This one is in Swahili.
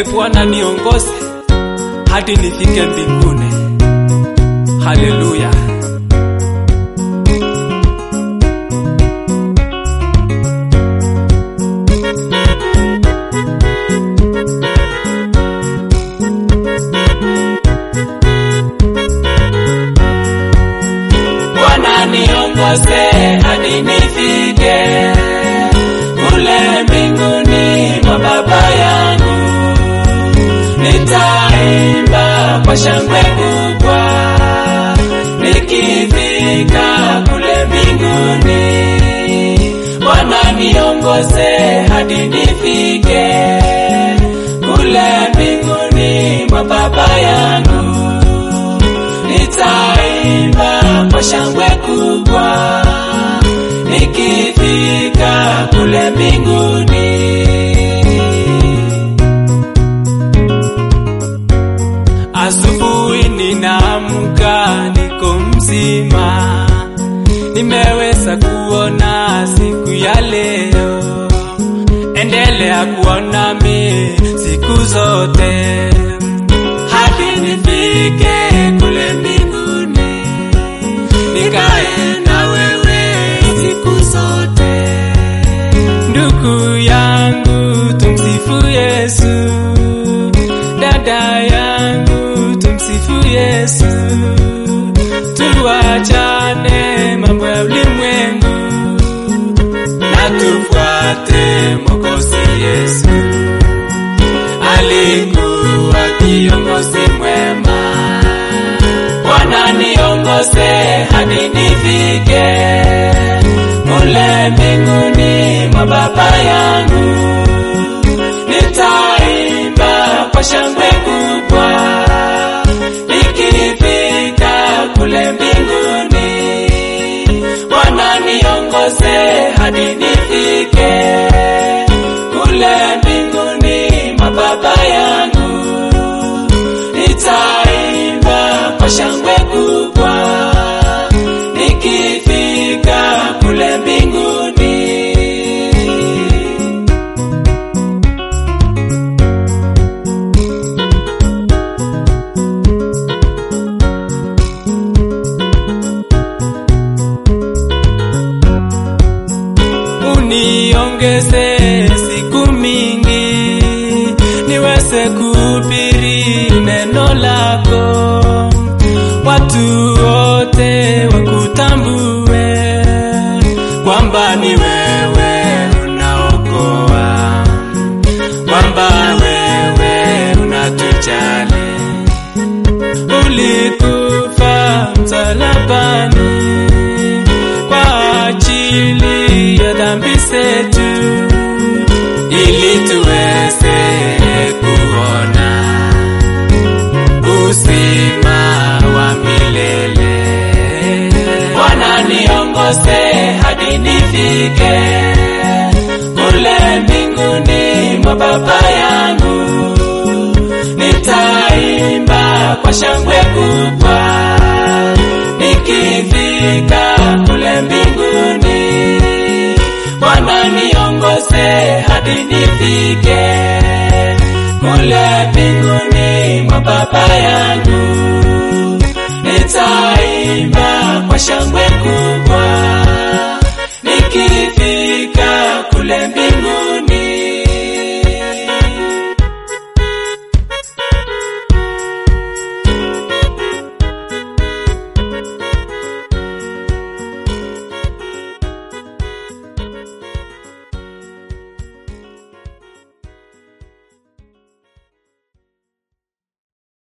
E Bwana, niongoze hadi nifike mbinguni. Haleluya. Bwana niongoze hadi nifike kule mbinguni mwa Baba yangu, nitaimba kwa shangwe kubwa nikifika kule mbinguni. Bwana niongoze hadi nifike kule mbinguni mwa Baba yangu nitaimba kwa shangwe kubwa nikifika kule mbinguni. Asubuhi ninaamka niko mzima, nimeweza kuona siku ya leo. Endelea kuwa nami siku zote hadi nifike kule mbinguni, nikae na wewe siku zote. Ndugu yangu, tumsifu Yesu. Dada yangu, tumsifu Yesu. Tuachane mambo ya ulimwengu na tufuate Mwokozi Yesu. Alikuwa kiongozi mwema. Bwana niongoze hadi nifike kule mbinguni mwa Baba yangu, nitaimba kwa shangwe kubwa nikifika kule mbinguni. Bwana niongoze hadi nifike kule mbinguni mwa Baba yangu, nitaimba kwa shangwe kubwa nikifika kule mbinguni. uniongeze siku mingi niweze kuhubiri neno lako, watu wote wakutambue kwamba ni wewe unaokoa, kwamba wewe unatujali, ulikufa msalabani kwa ajili ya dhambi zetu ili tuweze kuona uzima wa milele. Bwana niongoze hadi nifike kule mbinguni mwa Baba yangu, nitaimba kwa shangwe kubwa nikifika kule mbinguni. Bwana niongoze hadi nifike kule mbinguni mwa Baba yangu, nitaimba kwa shangwe kubwa